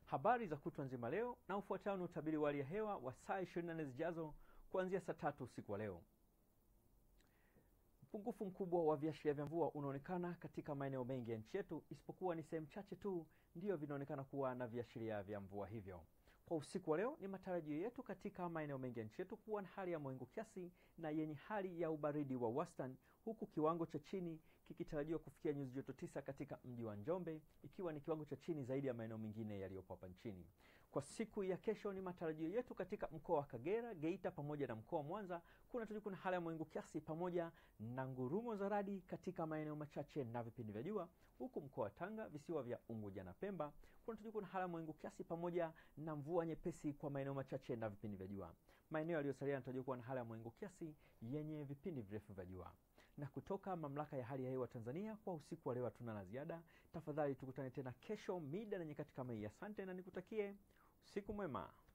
Habari za kutwa nzima leo, na ufuatao ni utabiri wa hali ya hewa wa saa 24 zijazo kuanzia saa tatu usiku wa leo. Upungufu mkubwa wa viashiria vya mvua unaonekana katika maeneo mengi ya nchi yetu, isipokuwa ni sehemu chache tu ndiyo vinaonekana kuwa na viashiria vya mvua hivyo. Kwa usiku wa leo, ni matarajio yetu katika maeneo mengi ya nchi yetu kuwa na hali ya mawingu kiasi na yenye hali ya ubaridi wa wastani, huku kiwango cha chini kikitarajiwa kufikia nyuzi joto tisa katika mji wa Njombe, ikiwa ni kiwango cha chini zaidi ya maeneo mengine yaliyopo hapa nchini. Kwa siku ya kesho, ni matarajio yetu katika mkoa wa Kagera, Geita pamoja na mkoa wa Mwanza kunatarajiwa kuna hali ya mawingu kiasi pamoja na ngurumo za radi katika maeneo machache na vipindi vya jua, huku mkoa wa Tanga, visiwa vya Unguja na Pemba kunatarajiwa kuna hali ya mawingu kiasi pamoja na mvua nyepesi kwa maeneo machache na vipindi vya jua. Maeneo yaliyosalia yanatarajiwa kuwa na hali ya mawingu kiasi yenye vipindi virefu vya jua. Na kutoka mamlaka ya hali ya hewa Tanzania, kwa usiku wa leo hatuna la ziada. Tafadhali tukutane tena kesho mida na nyakati kama hii. Asante na nikutakie usiku mwema.